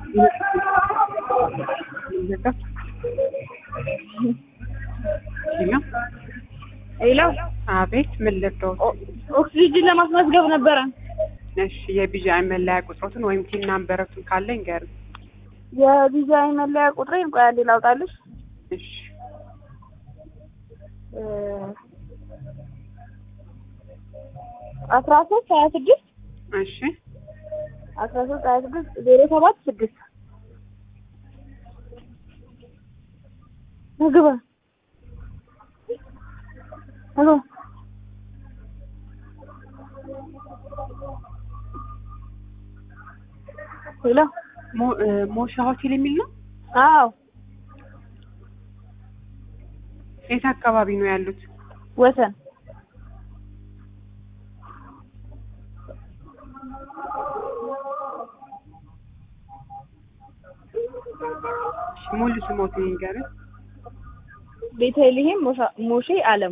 ሄሎ አቤት፣ ምን ልርዳዎት? ኦክሲጅን ለማስመዝገብ ነበረ። እሺ፣ የቢጂአይ መለያ ቁጥሮትን ወይም ቲን ናምበረቱን ካለ ይንገሩኝ። የዲዛይን መለያ ቁጥሬን ቆይ አንዴ ላውጣልሽ። እሺ፣ አስራ ሶስት ሀያ ስድስት እሺ፣ አስራ ሶስት ሀያ ስድስት ዜሮ ሰባት ስድስት ምግባ ምግባ ሄሎ ሞ- እ፣ ሞሻ ሆቴል የሚል ነው። አዎ የት አካባቢ ነው ያሉት? ወሰን እሺ፣ ሙሉ ስሞትን ይንገሩኝ። ቤተልሔም ሞሻ- ሞሼ አለሙ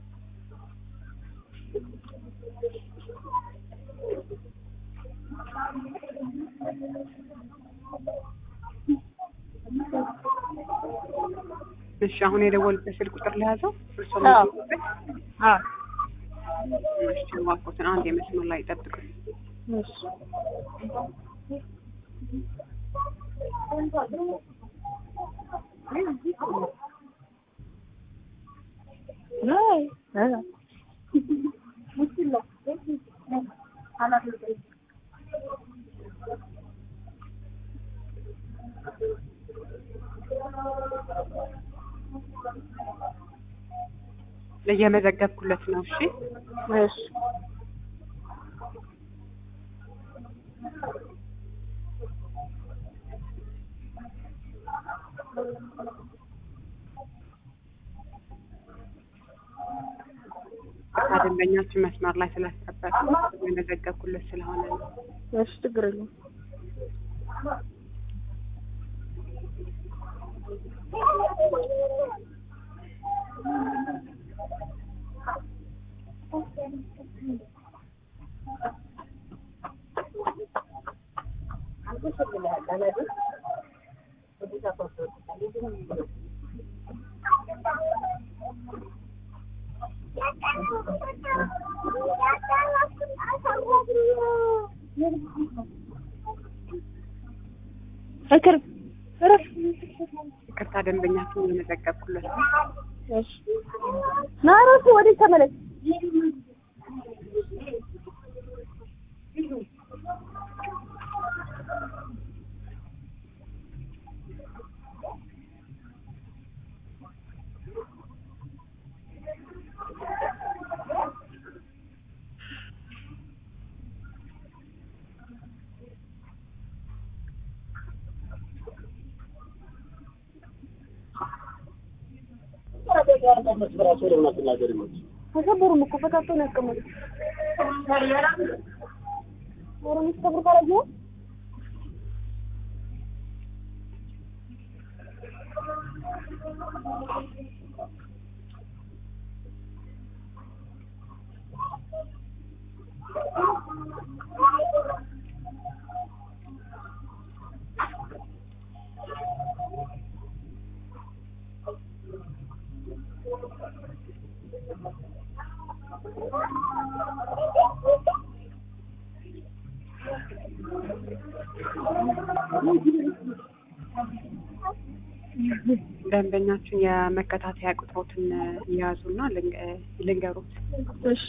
እሺ፣ አሁን የደወሉበት ስልክ ቁጥር ለያዘው እርስዎ አዎ። የሚገኙበት? አዎ እሺ፣ እባክዎትን አንድ የመስመር ላይ ይጠብቁኝ። እሺ አይ አይ እየመዘገብኩለት ነው። እሺ፣ እሺ ደንበኛችን መስመር ላይ ስላስጠበቁ እየመዘገብኩለት ስለሆነ ነው። እሺ ችግር የለውም። እክር እረፍ። ይቅርታ ደንበኛችን እየመዘገብኩለት ነው። እሺ ና እረፍ፣ ወዴት ተመለስ። ተሰበሩም እኮ ፈታተው ነው ያስቀመጡት። ኧረ የሚሰብር ካላየሁ ደንበኛችን የመከታተያ ቁጥሮትን የያዙና ልንገሩት። እሺ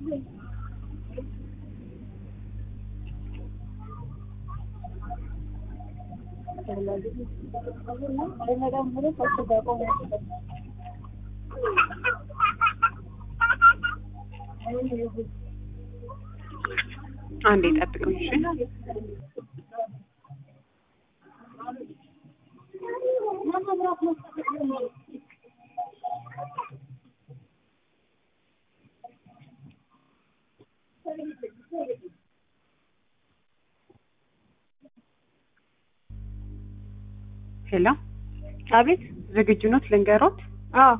አንዴ ጠብቁኝ። እሺ ሄሎ፣ አቤት። ዝግጁ ኖት? ልንገሮት? አዎ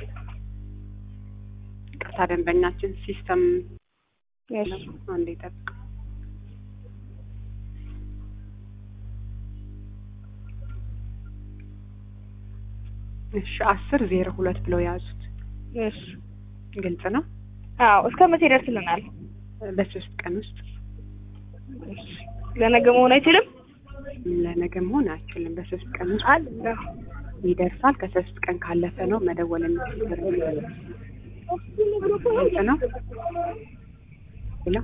ቅርታ ደንበኛችን ሲስተም እሺ አንዴ ጠብቅ። እሺ አስር ዜሮ ሁለት ብለው የያዙት እሺ ግልጽ ነው። አዎ እስከ መቼ ይደርስልናል? በሶስት ቀን ውስጥ እሺ ለነገ መሆን አይችልም? ለነገ መሆን አይችልም። በሶስት ቀን ውስጥ አለ ይደርሳል። ከሶስት ቀን ካለፈ ነው መደወል የሚችል። ግልጽ ነው። ሄሎ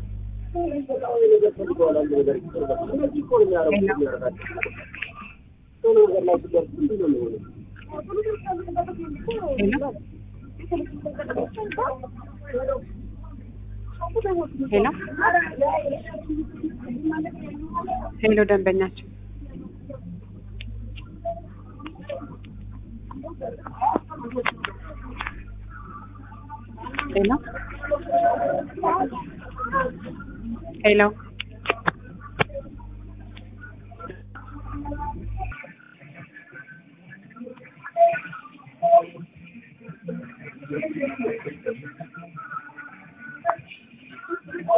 ሄሎ ሄሎ ሄሎ ደንበኛችን ሄሎ ሄሎ